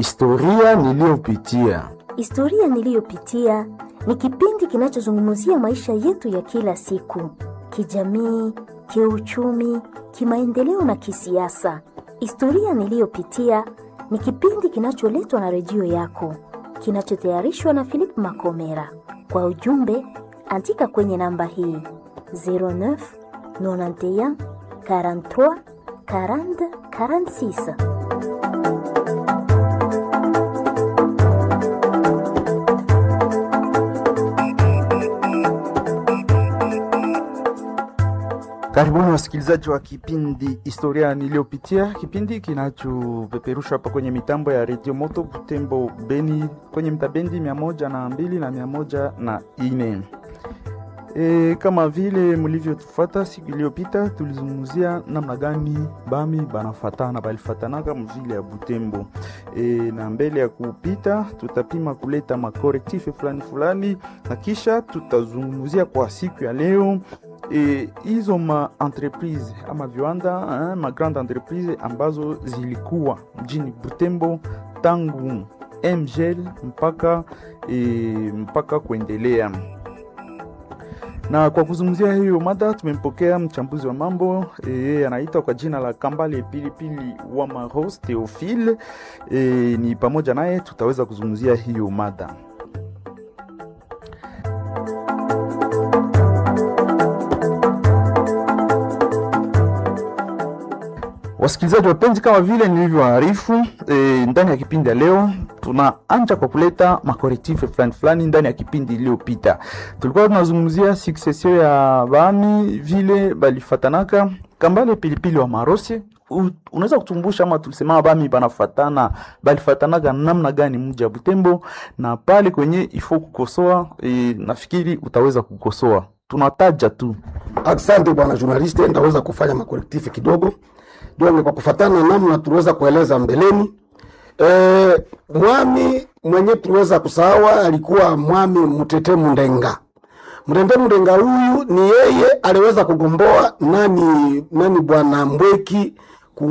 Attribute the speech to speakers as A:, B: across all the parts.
A: Historia niliyopitia.
B: Historia niliyopitia ni kipindi kinachozungumzia maisha yetu ya kila siku, kijamii, kiuchumi, kimaendeleo na kisiasa. Historia niliyopitia ni kipindi kinacholetwa na redio yako, kinachotayarishwa na Philip Makomera. Kwa ujumbe, andika kwenye namba hii 09 91 43 40 46.
C: Karibuni wasikilizaji wa kipindi historia niliyopitia, kipindi kinachopeperushwa hapa kwenye mitambo ya redio Moto Butembo Beni, kwenye mtabendi mia moja na mbili na mia moja na ine. E, kama vile mlivyotufuata siku iliyopita, tulizungumzia namna gani bami banafatana balifatanaka mvile ya Butembo. E, na mbele ya kupita tutapima kuleta makorektife fulani fulani, na kisha tutazungumzia kwa siku ya leo hizo e, ma entreprise ama viwanda eh, ma grande entreprise ambazo zilikuwa mjini Butembo tangu MGL mpaka e, mpaka kuendelea na kwa kuzungumzia hiyo mada tumempokea mchambuzi wa mambo yeye e, anaitwa kwa jina la Kambale Pilipili wa Maros Theophile e, ni pamoja naye tutaweza kuzungumzia hiyo mada. Wasikilizaji wapenzi, kama vile nilivyoarifu e, ndani ya kipindi ya leo tunaanja kwa kuleta makorektife fulani fulani. Ndani ya kipindi iliyopita tulikuwa tunazungumzia succession ya bami vile balifatanaka. Kambale Pilipili wa Marose, unaweza kutumbusha ama tulisema bami banafatana balifatanaga namna gani mji wa Butembo, na pale kwenye ifo kukosoa e, nafikiri utaweza kukosoa, tunataja tu.
D: Asante bwana journaliste, ndaweza kufanya makorektife kidogo donc kwa kufatana namna tuliweza kueleza mbeleni. E, mwami mwenye tuliweza kusawa alikuwa mwami Mutete Mundenga. Mutete Mundenga huyu ni yeye aliweza kugomboa nani nani bwana Mbweki ku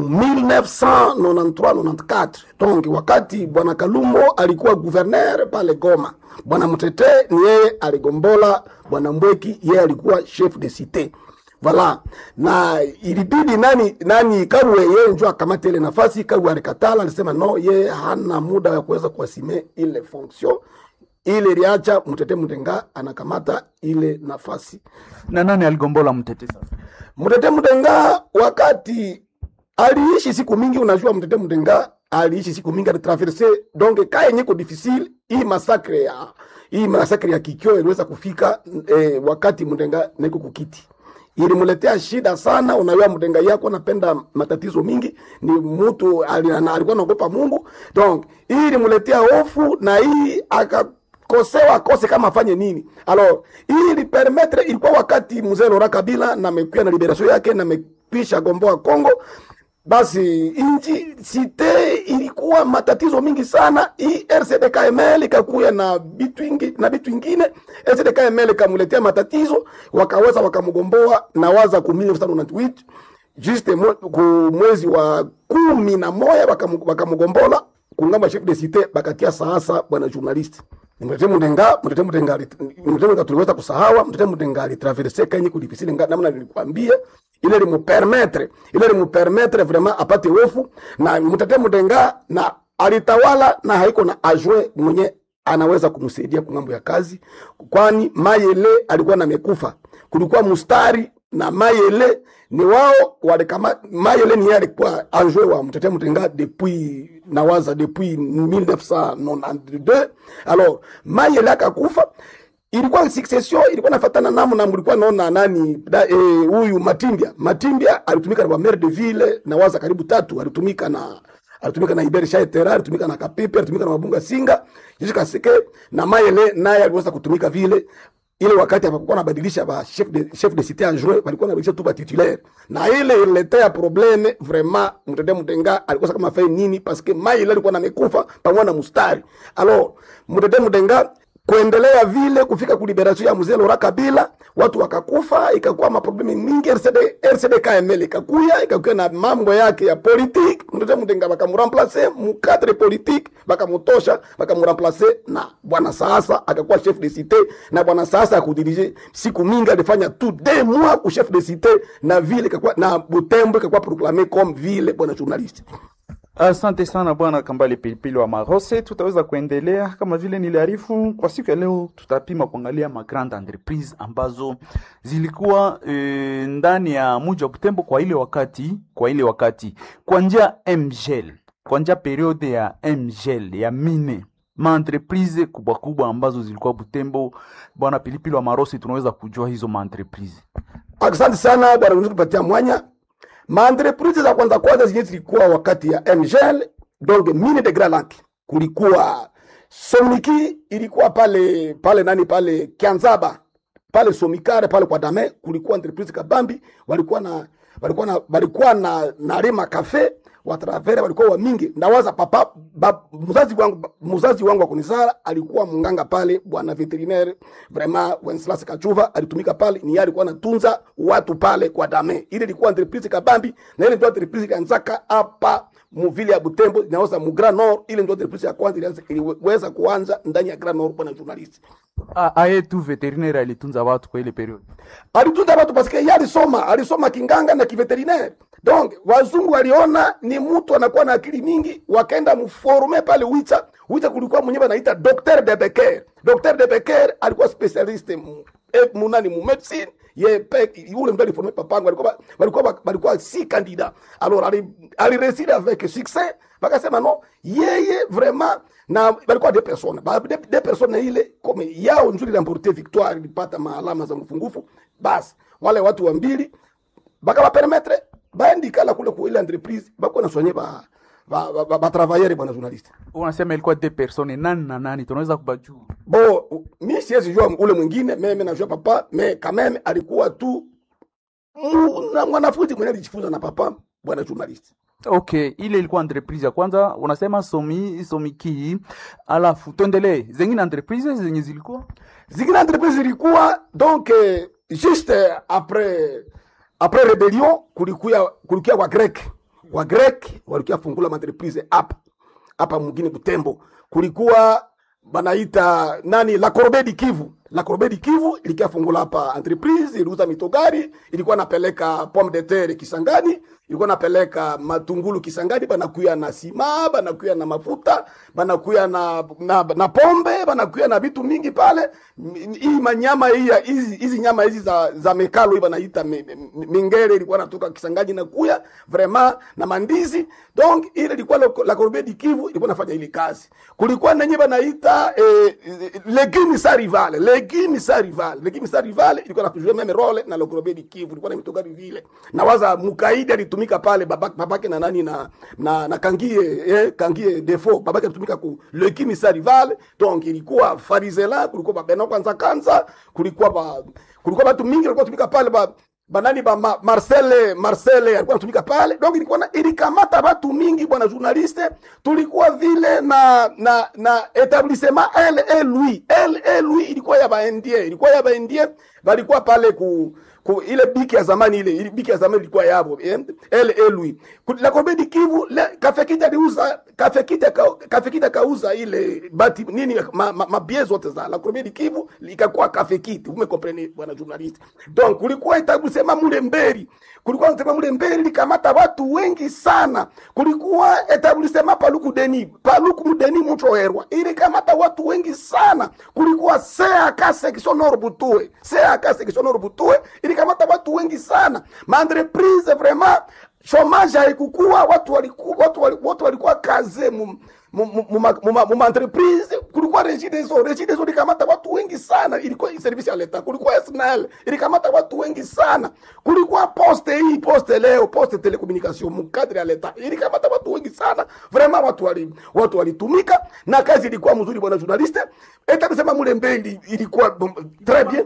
D: 1993-94 donc wakati bwana Kalumbo alikuwa gouverneur pale Goma. Bwana Mutete ni yeye aligombola bwana Mbweki, yeye alikuwa chef de cité Voilà. Na ilibidi nani nani Karwe yeye njoo akamata ile nafasi. Karwe alikatala, alisema no, yeye hana muda wa kuweza kuasime ile fonction ile, liacha Mtete Mtenga anakamata ile nafasi.
C: Na nani aligombola Mtete sasa?
D: Mtete Mtenga wakati aliishi siku mingi, unajua Mtete Mtenga aliishi siku mingi, alitraverse donc ka yenye ko difficile hii masakre ya hii masakre ya Kikyo iliweza kufika eh, wakati Mtenga niko kukiti ilimuletea shida sana. Unajua, mtenga yako anapenda matatizo mingi, ni mtu alikuwa anaogopa Mungu, donc hii ilimuletea hofu na hii akakosewa akose kama afanye nini. Alors hii ilipermettre, ilikuwa wakati mzee Laurent Kabila na amekuwa na liberation yake na amekwisha gomboa Kongo basi inchi site ilikuwa matatizo mingi sana. Hii RCD-KML ikakuya na bitu ingi, na bitu ingine RCD-KML ikamuletea matatizo, wakaweza wakamgomboa na waza ku 1998 juste ku mwezi wa kumi na moja wakamgombola kungamba chef de cité bakatia sasa. Bwana journalist Mtete Mudenga, Mtete Mudenga, Mtete Mudenga tuliweza kusahawa. Mtete Mudenga alitraverse kenye kulifisili namna nilikwambia ile limupermetre ile limupermetre vraiment apate hofu na Mtete Mudenga na alitawala na haiko na ajwe mwenye anaweza kumsaidia kungambo ya kazi, kwani Mayele alikuwa na mekufa, kulikuwa mustari na Mayele ni wao walikama. Mayele ni yeye alikuwa ajwe wa Mtete Mudenga depuis nawaza depuis 1992 alors Mayele akakufa ilikuwa succession ilikuwa nafatana namu na mlikuwa naona nani huyu eh, Matimbia Matimbia alitumika na maire de ville na waza karibu tatu alitumika na alitumika na Iberi Shaitera alitumika na Kapipe alitumika na Mabunga Singa Jiji Kaseke na Mayele naye aliweza kutumika vile ile wakati hapakuwa nabadilisha ba chef de chef de cité adjoint walikuwa nabadilisha tu ba titulaire na ile ililetea probleme vraiment. Mtende Mtenga alikosa kama fai nini parce que Mayele alikuwa namekufa pamoja na mustari alors Mtende Mtenga kuendelea vile kufika ku liberation ya mzee Laurent Kabila, watu wakakufa, ikakuwa maprobleme mingi. RCD RCD KML ikakuya ikakuya na mambo yake ya politique, mtoto mtenga bakamramplace mu cadre politique, bakamutosha bakamramplace na bwana sasa akakuwa chef de cité, na bwana sasa akudirige siku mingi alifanya tout deux mois ku chef de cité, na vile ikakuwa na Butembo ikakuwa proclamé comme ville, bwana journaliste.
C: Asante sana bwana Kambale Pilipili wa Marose. Tutaweza kuendelea kama vile niliarifu kwa siku ya leo, tutapima kuangalia ma grande entreprise ambazo zilikuwa e, ndani ya mji wa Butembo kwa ile wakati, kwa ile wakati kwa njia MGL, kwa njia periode ya MGL ya mine ma entreprise kubwa kubwa ambazo zilikuwa Butembo. Bwana Pilipili wa Marose, tunaweza kujua hizo ma entreprise.
D: Asante sana bwana kutupatia mwanya. Maentreprise za kwanza kwanza zenye zilikuwa wakati ya MGL, donc mine de Grand Lac, kulikuwa Somiki ilikuwa pale pale nani pale Kianzaba pale Somikare pale kwa Dame, kulikuwa entreprise Kabambi walikuwa na walikuwa na walikuwa na na Rema Cafe watravere walikuwa wa mingi. Ndawaza papa ba, mzazi wangu mzazi wangu akunizala alikuwa munganga pale, bwana veterinaire vraiment Wenceslas Kachuva alitumika pale, ni yeye alikuwa anatunza watu pale kwa Dame. Ile ilikuwa entreprise Kabambi na ile ndio entreprise kanzaka hapa muvile ya Butembo inaoza mu Grand Nord. Ile ndio entreprise ya kwanza ilianza iliweza kuanza ndani ya Grand Nord, bwana journalist
C: A- aye tu veterinaire alitunza watu kwa ile periode.
D: alitunza watu paske yeye alisoma alisoma kinganga na kiveterinaire donc wazungu waliona ni mtu anakuwa na akili mingi wakaenda mforme pale wicha wicha kulikuwa mwenyewe anaita docteur de Becker docteur de Becker alikuwa specialiste mu, eh, munani mu medicine ye pe yule mtu aliforme papango walikuwa walikuwa walikuwa si candidat alors ali alireside avec succès bakasema no yeye vraiment na balikuwa deux personnes ba deux, deux personnes ile comme yao nzuri lamporte victoire ilipata maalama za mfungufu basi wale watu wa mbili bakabapermetre baendikala kule ku ile entreprise bako nasonye ba ba, ba, ba, ba travailleur bwana journaliste
C: Unasema ilikuwa deux personnes, nani na nani? Tunaweza kubajua
D: bo mi siwezi jua ule mwingine meme najua papa me kameme alikuwa tu mu- na mwanafunzi mwenye alijifunza na papa bwana journaliste
C: Okay, ile ilikuwa entreprise ya kwanza, unasema somi somiki, alafu tuendelee zengine entreprise zenye zilikuwa
D: zingine entreprise zilikuwa donc eh, juste après après rebellion kulikuya kulikuya wa grek wa grek walikuya fungula maentreprise hapa hapa mwingine Butembo kulikuwa banaita nani la Corbeille du Kivu la Corbeille du Kivu ilikia fungula hapa entreprise iliuza mitogari ilikuwa napeleka pomme de terre Kisangani ilikuwa napeleka matungulu Kisangani banakuya na sima banakuya na mafuta banakuya na, na, na pombe banakuya na vitu mingi pale M- hii manyama hii ya- hizi hizi nyama hizi za, za mekalo hii banaita mi- mi- mingere ilikuwa natoka Kisangani na kuya vraiment na mandizi donc ile ilikuwa la, la Corbeille du Kivu ilikuwa nafanya ile kazi kulikuwa nenye banaita eh, legume sa rivale legume sa rivale legume sa rivale ilikuwa nakujua meme role na la Corbeille du Kivu ilikuwa na mitogari vile na waza mukaidi alitumika pale babake, babake na nani na na, na kangie eh, kangie defo babake alitumika ku legume sa rivale donc ilikuwa farizela kulikuwa babena kwanza kanza kulikuwa ba kulikuwa watu mingi walikuwa tumika pale ba banani ba ma, Marcel Marcel alikuwa anatumika pale donc ilikuwa na ilikamata watu mingi bwana journaliste tulikuwa vile na na na etablissement LE Louis LE Louis ilikuwa ya baendie ilikuwa ya baendie balikuwa pale ku ku ile biki ya zamani ile ile biki ya zamani ilikuwa yabo eh? LE Louis Ku- la Corbeille du Kivu le kafekita aliuza kafekita ka, kafekita kauza ile bati nini ma, ma, mabie zote za la Corbeille du Kivu ikakuwa kafekiti umekomprene bwana journaliste donc kulikuwa etablissement mule mberi kulikuwa etablissement mule mberi likamata watu wengi sana kulikuwa etablissement paluku deni paluku mudeni mutroherwa ilikamata watu wengi sana kulikuwa CAK section nord butue CAK section nord butue ilikamata watu wengi sana maentreprise vraiment chomage haikukua watu walikuwa watu wali- watu walikuwa kaze mu mu- mu- mu- ma- mu- ma- mu maentreprise kulikuwa regideso regideso ilikamata watu wengi sana ilikuwa service ya leta kulikuwa SNL ilikamata watu wengi sana kulikuwa poste hii poste leo poste telecommunication mukadri ya leta ilikamata watu wengi sana vraiment watu wali watu walitumika na kazi ilikuwa mzuri bwana journaliste etakusema mule mbeli ilikuwa bom- très bien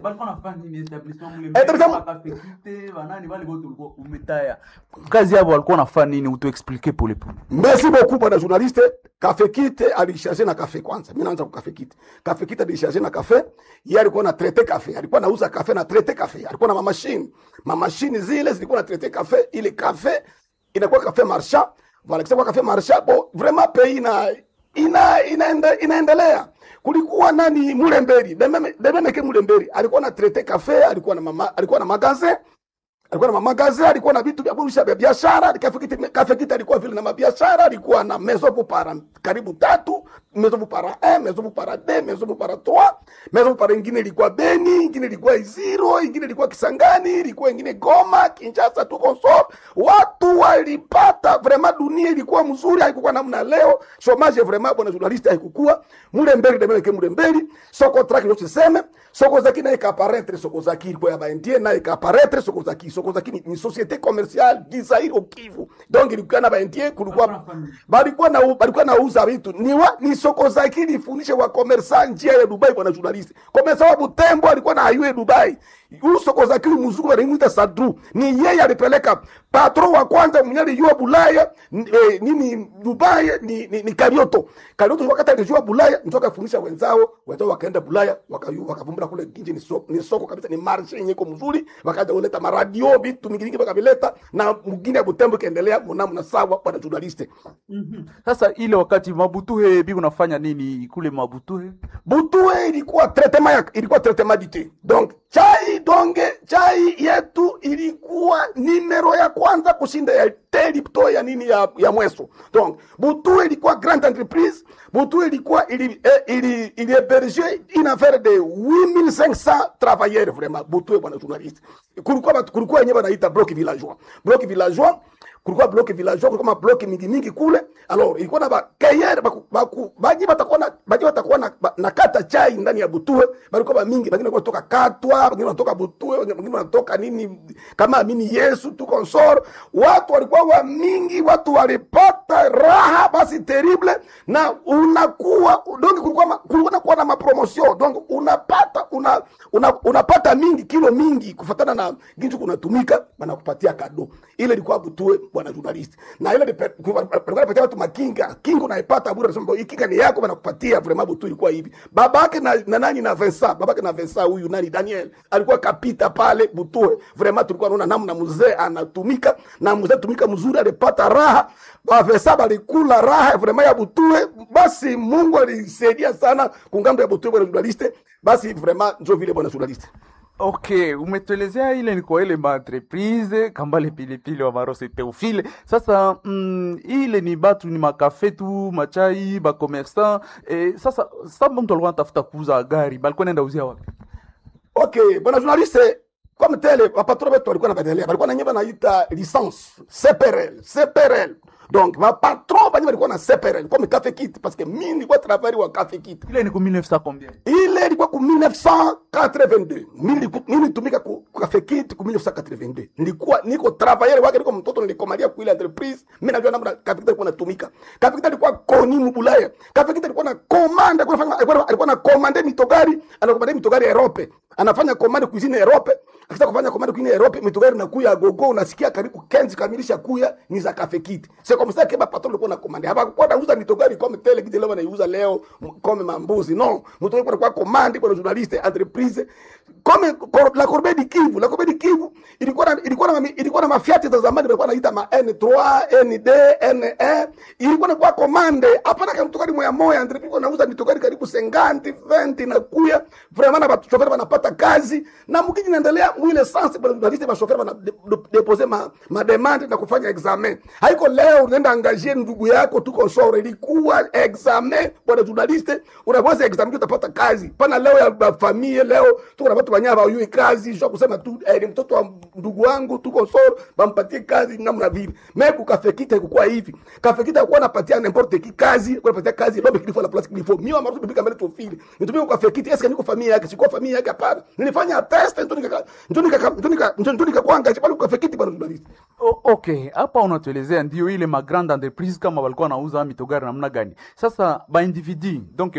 C: kazi yabo walikuwa nafanya nini? Utuexplike polepole.
D: merci beaucoup bwana journaliste Cafe Kite alisharge na kafe kwanza. Mimi naanza kwa Cafe Kite. Cafe Kite alisharge na kafe, yeye alikuwa na traite kafe. Alikuwa anauza kafe na traite kafe. Alikuwa na mamashine. Mamashine zile zilikuwa na traite kafe, ile kafe inakuwa kafe marchand. Voilà, kisha kwa kafe marchand, bon, vraiment pays na ina inaende, inaendelea. Kulikuwa nani Mulemberi, Dememe Dememe ke Mulemberi. Alikuwa na traite kafe, alikuwa na mama, alikuwa na magasin alikuwa na mamagazi, alikuwa na vitu vya kurusha vya biashara. Cafe Kite, Cafe Kite alikuwa vile na mabiashara, alikuwa na maison pour para karibu tatu, maison pour para 1, maison pour para 2, maison pour para 3, maison pour para ingine ilikuwa Beni, ingine ilikuwa Iziro, ingine ilikuwa Kisangani, ilikuwa ingine Goma, Kinshasa, tuko so watu walipata vraiment, dunia ilikuwa mzuri, haikuwa namna leo. Chomage vraiment, bwana journaliste, haikukua mule mbele de ke mule mbele soko traki ndio tuseme soko zaki na ikaparetre soko zaki ilikuwa ya baendie na ikaparetre soko zaki soko zaki ni, ni societe commerciale gizairi okivu donc ilikuwa na baendie kulikuwa balikuwa na balikuwa na uza vitu ni wa, ni soko zaki ilifundisha wa commerçant njia ya Dubai bwana journaliste commerçant wa Butembo alikuwa na ayue Dubai huyu soko zaki mzungu anaitwa Sadru ni yeye alipeleka patron wa kwanza mwenye alijua Bulaya eh, nini Dubai ni, ni, ni Karioto Karioto wakati alijua Bulaya ndio akafundisha wenzao wenzao wakaenda Bulaya wakayu wakavumbura kule nje ni soko, ni soko kabisa ni marshe yenye iko mzuri wakaja kuleta maradio vitu mingi mingi wakavileta na mwingine ya Butembo kaendelea mnamo na sawa bwana journaliste
C: Sasa ile wakati Mabutuhe bi unafanya nini kule Mabutuhe?
D: Butue ilikuwa traitement ya ilikuwa traitement du thé. Donc chai donge chai yetu ilikuwa nimero ya kwanza kushinda ya te Lipto ya nini ya, ya Mweso. Donc Butue ilikuwa grande entreprise. Butue ilikuwa ili eh, ili ili héberger une affaire de 8500 travailleurs vraiment. Butue bwana journaliste. Kulikuwa batu- kulikuwa yenyewe wanaita bloc villageois. Bloc villageois kulikuwa block villageois, kulikuwa mablock mingi mingi kule. Alors ilikuwa na bakeyere baku, baku, baji batakuwa na baji batakuwa na, ba- na kata chai ndani ya Butue, balikuwa ba mingi, wengine walikuwa kutoka Katwa, wengine wanatoka Butue, wengine wanatoka nini kama amini Yesu tu konsor. Watu walikuwa wa mingi, watu walipata raha basi terrible, na unakuwa donc kulikuwa ma- kulikuwa na kuwa na mapromotion donc unapata una, una, unapata mingi kilo mingi kufatana na gintu kunatumika, banakupatia kado. Ile ilikuwa Butue bwana journalist, na ile lipe- ku- walikuwa wanapatia watu makinga, kinga unaipata bure, nasema hii kinga ni yako, banakupatia vraiment. Butue ilikuwa hivi, babake na, na nani na Vincent, babake na Vincent huyu nani Daniel alikuwa kapita pale Butue, vraiment tulikuwa naona namna mzee anatumika na mzee tumika mzuri, alipata raha ba Vincent balikula raha vraiment ya Butue. Basi Mungu alisaidia sana kungambo ya Butue bwana journalist, basi vraiment ndio vile bwana journalist.
C: Okay, umetuelezea ile ni kwa ile maentreprise kambale pilipili wa marose Teofile. Sasa mm, ile ni batu ni makafe tu machai bakomersan eh, sasa samba mtu alikuwa anatafuta kuuza gari balikuwa naenda uzia wapi?
D: Okay, bwana journaliste, comme tel wapatron wetu walikuwa napendelea, walikuwa na nyeba naita licence CPRL, CPRL. Donc wapatron banye walikuwa na CPRL comme Cafe Kit parce que mimi nilikuwa travailler wa Cafe Kit.
C: Ile ni ku 1900 combien?
D: Ile ilikuwa ku 1982. Mimi niliku- mimi nilitumika ku ku Cafe Kit ku 1982. Nilikuwa niko travailler wake, niko mtoto nilikomalia ku ile entreprise. Mimi najua namna Cafe Kit ilikuwa natumika. Cafe Kit ilikuwa koni mbulaya. Cafe Kit ilikuwa na commande, alikuwa anafanya alikuwa alikuwa na commande mitogari, anakomande mitogari Europe. Anafanya commande cuisine Europe. Akitaka kufanya commande cuisine Europe, mitogari nakuya gogo, unasikia karibu kenzi kamilisha kuya ni za Cafe Kit. C'est comme ça que ba patron alikuwa na commande. Hapa kwa nauza mitogari comme tele kiti leo wanaiuza leo m- comme mambuzi. Non, mtu alikuwa kwa commande kwa journaliste entreprise comme cor- la Corbeille du Kivu, la Corbeille du Kivu ilikuwa na ilikuwa na mami- ilikuwa na mafiati za zamani walikuwa wanaita ma N3, ND, NE. Ilikuwa na kwa commande. Hapana kama mtokari moya moya entreprise kwa nauza mitogari karibu 50, 20 na kuya. Vraiment na watu chauffeur wanapata kazi na mkiji naendelea mwile sense kwa journaliste ba chauffeur wana de- de- deposer ma, ma demande na kufanya examen. Haiko leo unaenda angajier ndugu yako tuko sore, ilikuwa examen bwana journaliste, unaweza examen utapata kazi. Pana leo ya ba- familia leo tuko na watu wanyama hawajui kazi, sio kusema tu eh, ni mtoto wa ndugu wangu tuko sore, bampatie kazi namna vile. Meku kafekita ilikuwa hivi. Kafekita ilikuwa napatia n'importe qui kazi, kwa napatia kazi lobe kilifo la place kilifo. Mimi wa bibika mbele tu fili. Nitumie kwa kafekita, eske niko familia yake, siko familia yake hapana. Nilifanya test ndio nika ndio nika ndio nika ndio nika kwanga pale kwa kafekita bwana journaliste.
C: O, okay, hapa unatuelezea ndio ile ma grande entreprise kama walikuwa nauza mitogari namna gani. Sasa ba individu donc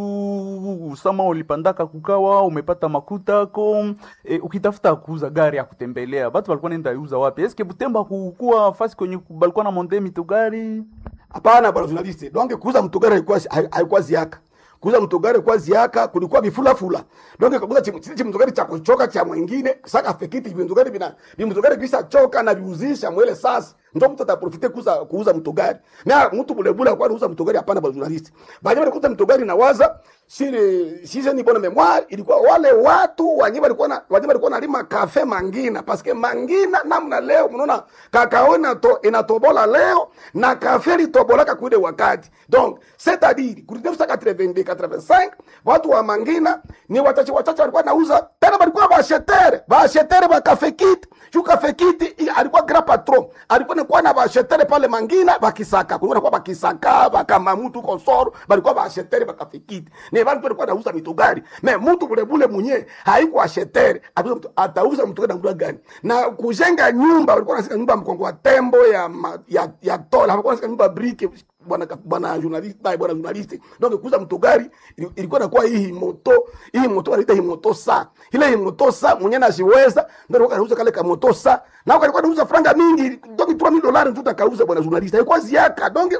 C: mutu sama ulipandaka kukawa umepata makuta ko e, ukitafuta kuuza gari ya kutembelea batu walikuwa nenda uza wapi? Eske Butembo kukuwa fasi kwenye balikuwa na monde mitogari?
D: hapana bwana journaliste donc kuuza mtogari haikuwa haikuwa ziaka kuuza mtogari kwa ziaka kulikuwa vifulafula donc kabuza chichi mtogari cha kuchoka cha mwingine saka fekiti vimtogari bina vimtogari kisha choka na viuzisha mwele sasa ndo mtu ataprofite kuuza kuuza mtogari na mtu bulebule kwa anauza mtogari hapana bwana journaliste baada ya kuuza mtogari na waza sile sisi ni bona memoire ilikuwa wale watu wanye walikuwa na wanye walikuwa nalima kafe mangina paske mangina namna leo mnaona kakao inato, inatobola leo na kafe litobolaka kuile wakati donc c'est à dire ku 1982 85 watu wa mangina ni wachache wachache walikuwa nauza tena walikuwa bashetere bashetere ba kafe kit juu kafe kit i- alikuwa grand patron alikuwa nakuwa na bashetere pale mangina bakisaka kulikuwa nakuwa bakisaka bakamamutu konsoro balikuwa bashetere ba kafe kit ni bantu walikuwa nauza mitugari me mtu bule bule mwenye haikuwa shetere atauza mtu- atauza mtugari na mtu gani na kujenga nyumba walikuwa nasika nyumba ya mkongo wa tembo ya ma, ya ya tola walikuwa nasika nyumba briki bwana bwana journalist bwana bwana journalist donc kuuza mtugari ili- ilikuwa inakuwa hii moto hii moto wanaita hii moto sa ile hii moto sa mwenye nasiweza ndio alikuwa anauza kale ka moto sa na alikuwa anauza franga mingi donc 3000 dollars tu takauza bwana journalist haikuwa ziaka donc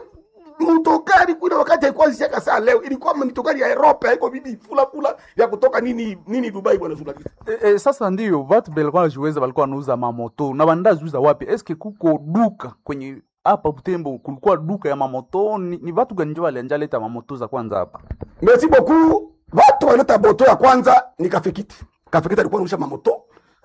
D: mtokari kule wakati haikuwa ziaka saa leo ilikuwa mitokari ya Europe haiko bibi fula fula ya kutoka nini nini Dubai bwana journalist
C: E, e, sasa ndio watu belikuwa najiweza walikuwa wanauza mamoto na bandaziuza wapi eske kuko duka kwenye hapa Butembo kulikuwa duka ya mamoto ni, ni watu gani njo walianja leta mamoto za kwanza hapa
D: merci beaucoup watu wanaleta moto ya kwanza ni kafikiti kafikiti alikuwa anarusha mamoto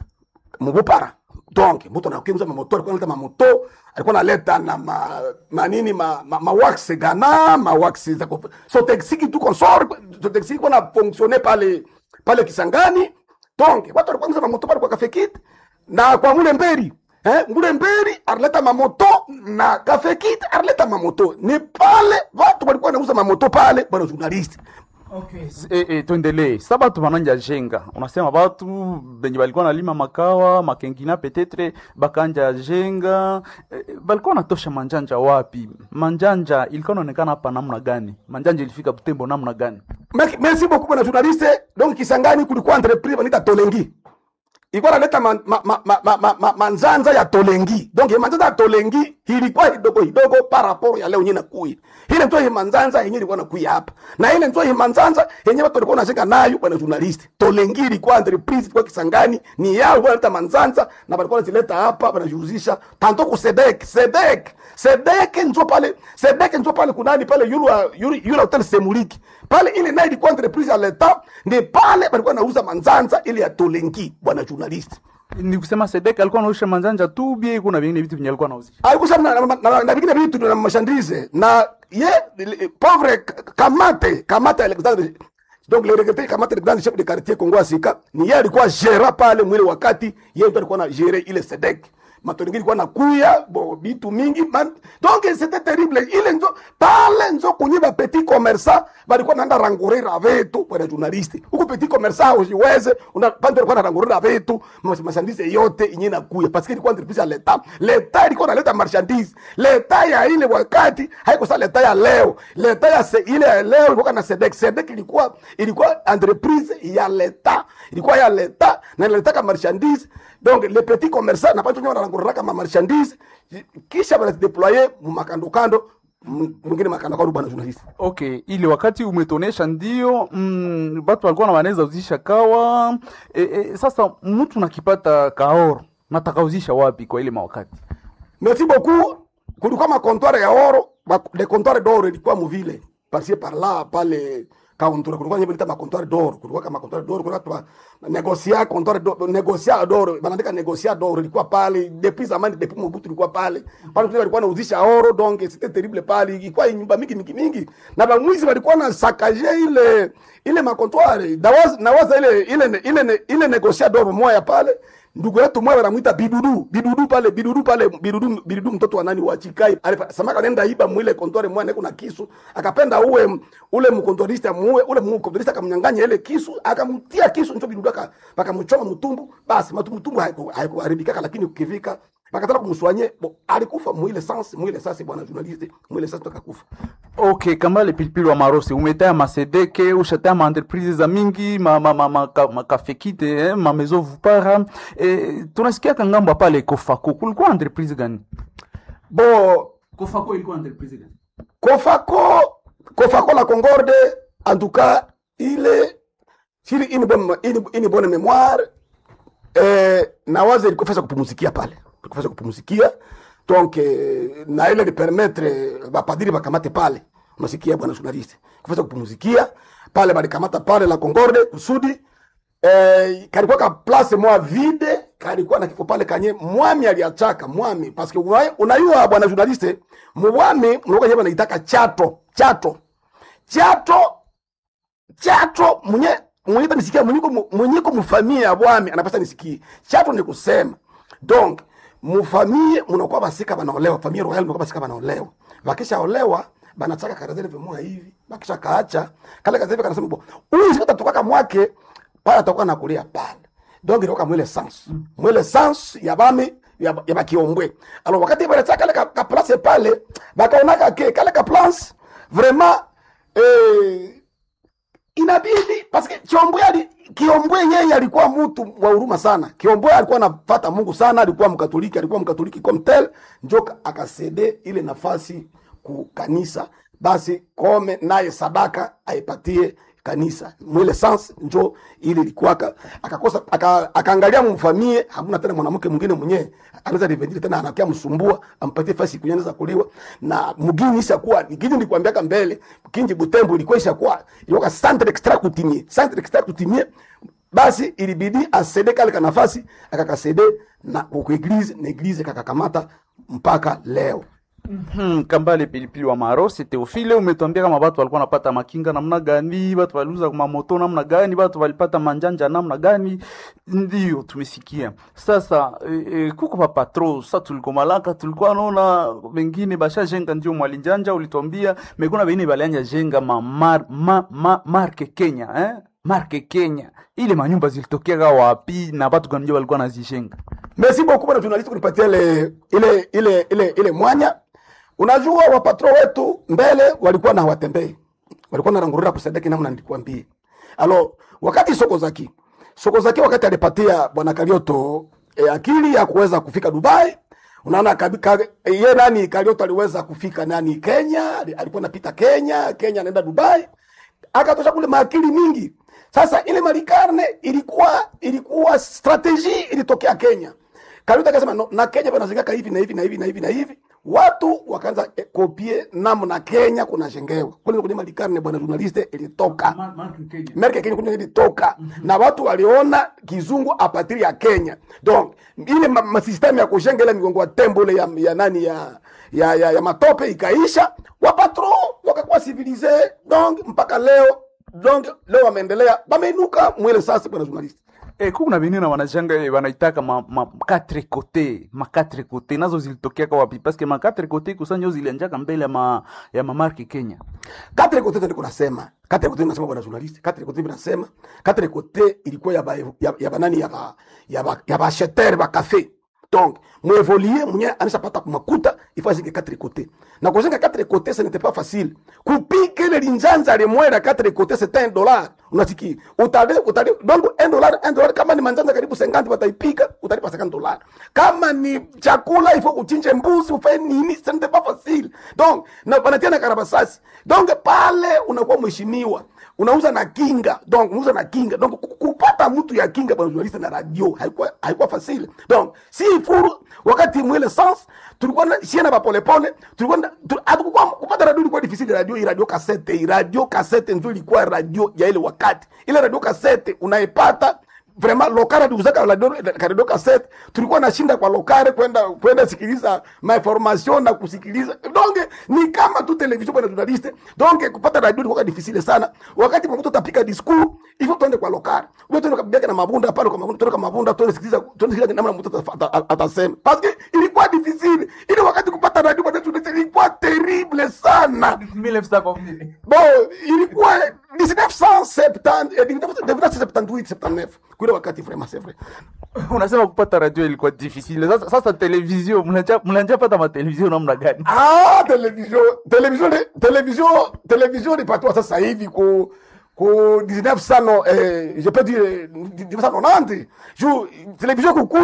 D: mubupara donc mtu anakiuza mamoto alikuwa analeta mamoto alikuwa analeta na ma, manini ma, ma, ma wax gana ma wax za kup- so taxi tu consort so taxi kwa na fonctionner pale pale Kisangani donc watu walikuwa wanauza mamoto pale kwa kafekit na kwa mule mberi eh mule mberi alileta mamoto na kafekit alileta mamoto ni pale watu walikuwa wanauza mamoto pale bwana journalist
C: Okay. E, e, tuendelee sa batu bananja jenga unasema batu benye balikuwa nalima makawa makengina petetre bakanja jenga e, balikuwa natosha manjanja wapi manjanja ilikuwa naonekana hapa namna gani manjanja ilifika butembo namna gani
D: Merci- merci beaucoup bwana journaliste donc Kisangani kulikuwa entreprise wanaita Tolengi ilikuwa naleta ma, ma, ma, ma, ma, ma, ma, manzanza ya Tolengi donc hii manzanza ya Tolengi ilikuwa kidogo kidogo par rapport ya leo yenyewe nakuya ile ndio hii manzanza yenyewe ilikuwa nakuya hapa na ile ndio hii manzanza yenyewe watu walikuwa wanashika nayo bwana journaliste Tolengi ilikuwa entreprise ilikuwa Kisangani ni yao wanaleta manzanza na walikuwa wanazileta hapa wanajihusisha tanto ku Sedek Sedek Sedek ndio pale Sedek ndio pale kunani pale yule wa- yule yule hotel Semuliki pale ile nayo ilikuwa entreprise ya leta ni pale walikuwa nauza manzanza ile ya Tolengi bwana journalist
C: ni kusema sedek alikuwa nausha manjanja tu bie kuna vingine vitu venye alikuwa nauzisha
D: alikuwa na, na, na, na vingine vitu na mashandise na ye le- pauvre K- kamate kamate Alexandre donc le regretté kamate le grand chef de quartier Kongo Asika ni yeye alikuwa gera pale mwile wakati yeye ndo alikuwa na gérer ile Sedek matolingi ilikuwa nakuya bo bitu mingi man, donc c'était terrible ile nzo pale nzo kunye ba petit commerçant balikuwa naenda rangurira vitu bwana journalist huko petit commerçant usiweze una pande alikuwa anarangurira vitu mas- marchandise yote inye nakuya parce que ilikuwa entreprise ya leta leta ilikuwa naleta marchandise leta ya ile wakati haiko sa leta ya leo leta ya se, ile ya leo ilikuwa na Sedek Sedek ilikuwa ilikuwa entreprise ya leta ilikuwa ya leta na inaleta marchandise donc les petits commerçants na batu wenyewe wanaranguraka ma marchandise kisha wanazideploye mumakando kando m- mwingine makando kando bwana journalist
C: okay ile wakati umetonesha ndio mm, batu walikuwa na wanaweza uzisha kawa e, e, sasa mtu nakipata kaoro natakauzisha wapi kwa ile mawakati
D: merci beaucoup kulikuwa makontware ya oro ma- les comptoirs d'or ilikuwa muvile parce par là pale kauntura kulikuwa nyebe lita makontware d'or kulikuwa kama makontware d'or kulikuwa tuma negocia comptoir d'or negocia d'or banaandika negocia d'or ilikuwa pale depuis zamani depuis Mobutu ilikuwa pale pale tu walikuwa nauzisha oro donc c'était terrible pale ilikuwa nyumba mingi mingi mingi na bamwizi walikuwa na sakaje ile ile makontware nawaza nawaza ile ile ile ile negocia d'or moya pale ndugu yetu mmoja wanamwita bidudu bidudu pale bidudu pale bidudu bidudu mtoto wa nani wa chikai alifa samaka nenda iba mwile kontore mwana kuna kisu akapenda uwe ule mkontorista muwe ule mkontorista akamnyang'anya ile kisu akamtia kisu ndio bidudu aka akamchoma mtumbu basi mtumbu haikuharibika lakini ukifika bakataka kumswanye bo, alikufa mwile sans mwile sasa bwana journaliste mwile sasa akakufa
C: okay kambale pilipili wa marosi umetaya masedeke ushataya maentreprise za mingi makafekite ma, ma, ma, makafekite, eh, mamezo vupara eh, tunasikiaka ngambo pale kofako kulikuwa entreprise gani
D: bo
C: kofako ilikuwa entreprise gani
D: Kofako Kofako la Concorde en tout cas ile sili une bonne une, une bonne mémoire eh, na waza ilikofesa kupumuzikia pale ilikofesa kupumuzikia donc eh, na ile ni permettre bapadiri bakamate pale unasikia bwana journaliste kufesa kupumuzikia pale balikamata pale la Concorde kusudi eh, kalikuwa ka place moya vide kalikuwa na kifo pale kanye mwami aliachaka mwami parce que una- unayua bwana journaliste mwami mnakuwa nyeba naitaka chato chato chato chato mwenye mwenye nisikia mwenyeko mwenyeko mfamia ya bwami anapasa nisikie chato ni kusema donc mufamie mnakuwa basika banaolewa famille royale mnakuwa basika banaolewa bakisha olewa banachaka karazele moya hivi bakisha kaacha kale karazele kanasema bo huyu sikata tukaka mwake pale atakuwa nakulia pale donc ilikuwa mwele sens mwele sens ya bami ya, ya bakiombwe alors wakati baleta kale ka, ka place pale bakaonaka ke kale ka place vraiment eh, inabidi paske Kiombwe ali Kiombwe yeye alikuwa mtu wa huruma sana. Kiombwe alikuwa anafata Mungu sana, alikuwa mkatoliki, alikuwa mkatoliki comme tel, njo akasede ile nafasi ku kanisa, basi kome naye sadaka aipatie kanisa mwile sans njo ile ilikuwa aka- akakosa aka- akaangalia mfamie, hamuna tena mwanamke mwingine mwenyewe anaweza revenir tena, anakia msumbua ampatie fasi kunyanyza kuliwa na mugini ishakuwa nikiji nilikwambiaka mbele kinji Butembo ilikuwa ishakuwa ilikuwa centre extra kutimie centre extra kutimie basi ilibidi asede kale ka nafasi akakasede na ku eglise na eglise kakakamata mpaka leo
C: Hmm, Kambale pilipili wa Marosi Teofile, umetuambia kama watu walikuwa wanapata makinga namna gani, watu waliuza mamoto namna gani, watu walipata manjanja namna gani. Ndio tumesikia sasa. E, e, kuko pa patro sasa, tulikuwa malaka, tulikuwa naona wengine basha jenga, ndio mwalinjanja ulituambia, mekuna bengine balianja jenga ma, mar, ma, ma, marke Kenya eh? marke Kenya, ile manyumba zilitokea wapi na watu gani ndio walikuwa nazijenga?
D: Merci beaucoup bwana journalist kunipatia ile ile ile ile ile mwanya. Unajua wapatro wetu mbele walikuwa na hawatembei. Walikuwa na rangurira kusadiki namna nilikwambia. Alo wakati soko zaki. Soko zaki wakati alipatia bwana Karioto e, akili ya kuweza kufika Dubai. Unaona kabika ye nani Karioto aliweza kufika nani Kenya, ali- alikuwa anapita Kenya, Kenya anaenda Dubai. Akatosha kule maakili mingi. Sasa ile malikarne ilikuwa ilikuwa strategy ilitokea Kenya. Karuta akasema no, na Kenya panazengeka hivi na hivi na hivi na hivi na hivi. Watu wakaanza eh, kopie namna Kenya kunajengewa. Kule kwenye malikarne bwana journaliste ilitoka. Merke Kenya kwenye ilitoka na watu waliona kizungu apatiri ya Kenya. Donc ile ma, ma system ya kujenga ile migongo ya tembo ile ya, ya nani ya ya, ya, ya matope ikaisha, wapatro wakakuwa civilize donc mpaka leo donc leo wameendelea wameinuka mwele sasa bwana journaliste.
C: Eh, kuku na bengine na wanajanga eh, wanaitaka ma, ma quatre côté ma quatre côté nazo zilitokea kwa wapi parce que ma quatre côté kusanyo zilianjaka mbele ya ma ya mamarki Kenya
D: Quatre côté ndio nasema. Quatre côté nasema bwana journaliste. Quatre côté nasema. Quatre côté ilikuwa ya ba, ya, ya banani ya ba, ya ba, ya ba acheteur ba café. Donc, mwevolie mwenye anashapata kumakuta ifaa zike quatre côté. Na kujenga quatre côté ce n'était pas facile. Kupika ile linzanza limwera quatre côté c'est un dollar. Unasikia? Utale utale donc un dollar un dollar kama ni manzanza karibu 50 wataipika utalipa 50 dollars. Kama ni chakula ifo uchinje mbuzi ufanye nini ce n'était pas facile. Donc, na wanatia na karabasasi. Donc pale unakuwa mheshimiwa unauza na kinga donc unauza na kinga donc ku- kupata mtu ya kinga bwana journaliste na radio haikuwa haikuwa facile donc si furu wakati mwele sans tulikuwa na shiena ba pole pole tulikuwa na- tu- hatukuwa kupata radio ilikuwa difficile radio hii radio cassette hii radio cassette ndio ilikuwa radio ya ile wakati ile radio cassette unaipata vraiment lokare tuuzaka radio radio cassette tulikuwa nashinda kwa lokare kwenda kwenda sikiliza ma information na kusikiliza donc ni kama tu television bwana journaliste donc kupata radio ilikuwa difficile sana wakati mtu utapika discours hivyo tuende kwa lokare wewe tuende kabisa na mabunda pale kwa mabunda tuende kwa mabunda tuende sikiliza tuende sikiliza namna mtu ata- ata- atasema parce que ilikuwa difficile ile wakati kupata radio bwana journaliste ilikuwa terrible sana bon ilikuwa 1970 eh, 1978 79 kule wakati vraiment c'est vrai
C: unasema kupata radio ilikuwa difficile sasa, sasa television mnanja mnanja pata ma television namna gani
D: ah television television television television ilipatiwa sasa hivi ku ku 1900 eh, je peux dire 1990 juu television kukuya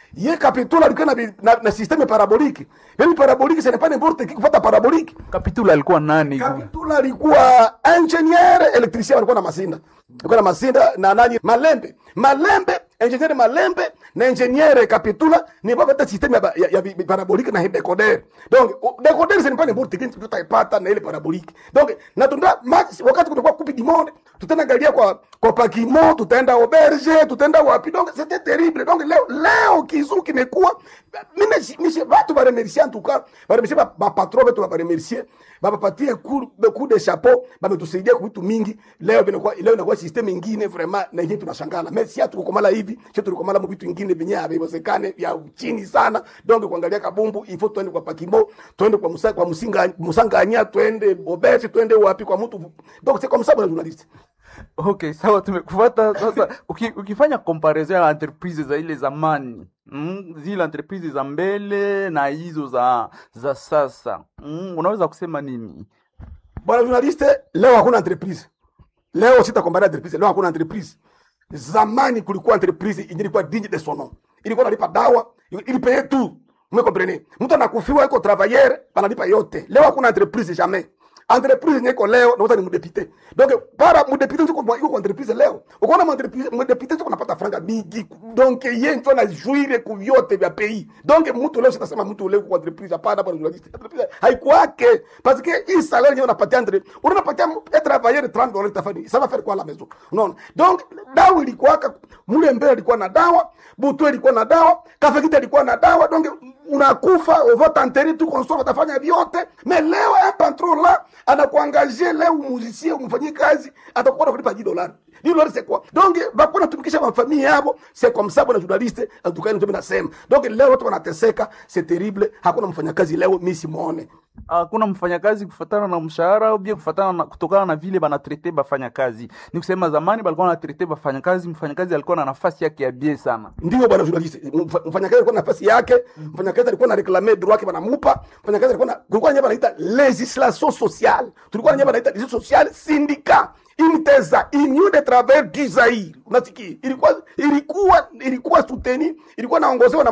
D: ye kapitula alikuwa na, bi- na, na systeme parabolique yani parabolique ce n'est pas n'importe qui kufata parabolique
C: kapitula alikuwa nani
D: kapitula alikuwa ingenieur electricien alikuwa na masinda alikuwa na masinda na nani malembe malembe ingenieur malembe na ingenieur kapitula ni baba systeme ya, ba- ya, ya bi- parabolique na decoder donc o- decoder ce n'est pas n'importe qui tutaipata na ile parabolique donc na tunda max wakati kutokuwa kupi du monde tutaenda angalia kwa kwa pakimo tutaenda auberge tutaenda wapi donc c'était terrible donc leo leo kizu kimekuwa mimi mimi watu ba remercier en tout cas ba remercier ba, ba patron wetu ba remercier bapapatie coup coup de chapeau bametusaidia kwa vitu mingi leo vinakuwa leo inakuwa system ingine vraiment na yenyewe tunashangala mais si hatukomala hivi sio tulikomala mu vitu ingine venye haviwezekane vya chini sana donc kuangalia kabumbu il faut tuende kwa pakimo tuende kwa musa, kwa musinga musanganya tuende obesi tuende wapi kwa mtu donc c'est comme ça bwana journaliste
C: okay sawa tumekufata sasa uki, ukifanya comparison ya entreprise za ile zamani mm, zile entreprise za mbele na hizo za za sasa mm, unaweza kusema nini
D: bwana journaliste leo hakuna entreprise leo sitakombana entreprise leo hakuna entreprise zamani kulikuwa entreprise yenye ilikuwa digne de son nom ilikuwa nalipa dawa ilipeye tu mwekomprene mtu anakufiwa iko travailleur banalipa yote leo hakuna entreprise jamais entreprise yenye iko leo nauza ni mudepite donc para mudepite iko kwa iko kwa entreprise leo ukaona mudepite mudepite iko napata franga mingi donc yeye ndio anajuire ku vyote vya pays donc mtu leo sitasema mtu leo kwa entreprise hapana bwana journaliste entreprise haikuwake parce que hii salaire yenyewe unapatia entre unapatia un travailleur 30 dollars tafani ça va faire quoi à la maison non donc dawa ilikuwaka mule mbele ilikuwa na dawa butu ilikuwa na dawa kafekita ilikuwa na dawa donc unakufa vote enterré tu consort utafanya vyote mais leo un patron là anakuangaje leo musicien umfanyie kazi atakuwa kulipa 10 dollars 10 dollars c'est quoi donc bakuna natumikisha mafamili yabo c'est comme ça bwana journaliste en tout cas ndio nasema donc leo watu wanateseka c'est terrible hakuna mfanyakazi leo mimi simuone
C: hakuna mfanyakazi kufatana na mshahara au bien kufatana na, kutokana na vile banatrete bafanyakazi ni kusema zamani balikuwa wanatrete bafanyakazi mfanyakazi alikuwa na nafasi yake ya bie sana
D: ndio bwana journaliste Mfa- mfanyakazi alikuwa na nafasi yake mfanyakazi alikuwa na reclamer droit yake banamupa mfanyakazi alikuwa na kulikuwa nyamba naita legislation sociale tulikuwa nyamba naita legislation sociale syndicat inteza union de travailleurs du Zaire unasikia ilikuwa ilikuwa ilikuwa soutenu ilikuwa naongozewa na